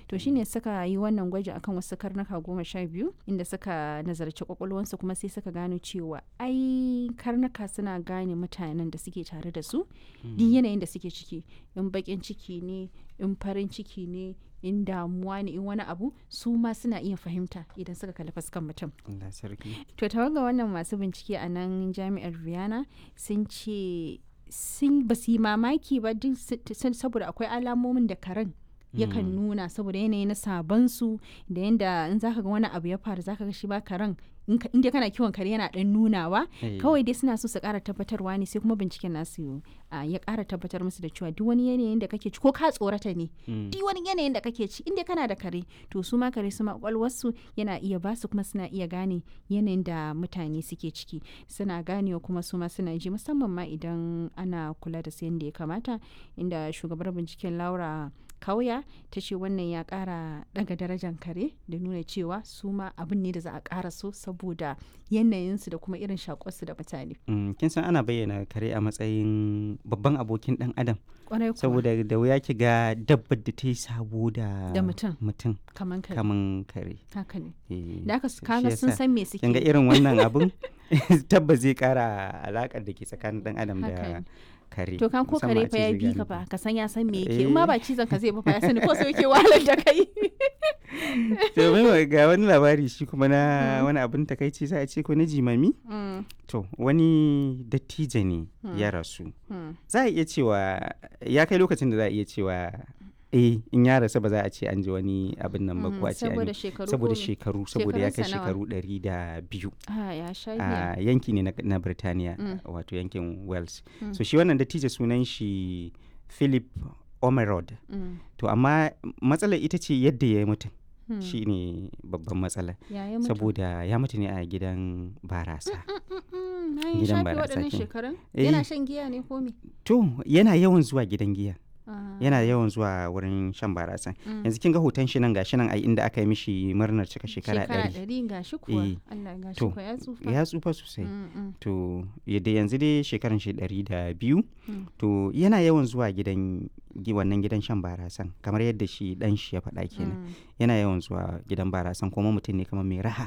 to shine suka yi wannan gwaji akan wasu karnuka goma sha biyu inda suka nazarci kwakwalwansu kuma sai suka gano cewa ai karnuka suna gane mutanen da suke tare da su duk yanayin da suke ciki in bakin ciki ne in farin ciki ne in damuwa ne in wani abu su ma suna iya fahimta idan suka kalli fuskan mutum Allah sarki to tawaga wannan masu bincike a nan jami'ar Vienna sun ce sun ba su yi mamaki ba duk saboda akwai alamomin da karen yakan nuna saboda yanayi na sabansu da yanda in zaka ga wani abu ya faru zaka ga shi ba karen in dai kana kiwon kare yana dan nunawa kawai dai suna so su kara tabbatarwa ne sai kuma binciken nasu ya kara tabbatar musu da cewa duk wani yanayin da kake ci ko ka tsorata ne duk wani yanayin da kake ci inda kana da kare to su ma kare su ma kwakwalwarsu yana iya ba su kuma suna iya gane yanayin da mutane suke ciki suna ganewa kuma su ma suna ji musamman ma idan ana kula da su yadda ya kamata inda shugabar binciken laura kauya ta ce wannan ya kara daga darajar kare da nuna cewa su ma abin ne da za a kara so saboda yanayinsu da kuma irin shakonsu da mutane. kin san ana bayyana kare a matsayin babban abokin dan adam Kwarai kuwa. saboda da wuya ki ga dabbar da ta yi sabo da Da mutum. mutum kaman kare kaman kare haka ne Eh, da aka shi kaga sun yasa san me suke kin ga irin wannan abun tabbas zai kara alakar da ke tsakanin dan adam Haka da ne. kare to kan ko musamman kare a fa ce ya zai bi gane ka ku. fa ka san ya san me Eh. yake in ma ba cizon ka zai ba fa ya sani ko sai yake wahalar da kai to mai ga wani labari shi kuma na wani abin takaici za a ce ko na jimami Mm, to wani dattijo ne ya rasu mm. za a iya cewa ya kai lokacin da za a iya cewa eh in ya rasu ba za a ce an ji wani abin nan ba ko a ce an saboda yi- shekaru saboda ko me? shekaru saboda ya kai Shekarunsa nawa? shekaru ɗari da biyu ah ya sha giya a yanki ne na, na Birtaniya Mm. wato yankin Wales Mm. so shi wannan dattijo sunan shi Philip Omerod Mm, to amma matsalar ita ce yadda ya yi mutum mm. shi ne babban matsala ya yi mutu saboda ya mutu ne a gidan barasa Mm, na yi gidan shafe barasa waɗannan kenan. shekarun Eh. yana shan giya ne ko me to yana yawan zuwa gidan giya Ah, yana yawan zuwa wurin shan barasa mm. yanzu kin ga hoton shi nan gashi nan a inda aka yi mishi murnar cika shekara ɗari ɗari ga shi kuwa Eh. Allah ga shi To, kuwa ya tsufa ya tsufa sosai Mm, mm, to yadda yanzu dai shekaran shi ɗari da biyu Mm. to yana yawan zuwa gidan gi- wannan gidan shan barasan kamar yadda shi dan shi ya faɗa kenan mm. yana yawan zuwa gidan barasan kuma mutum ne kamar mai raha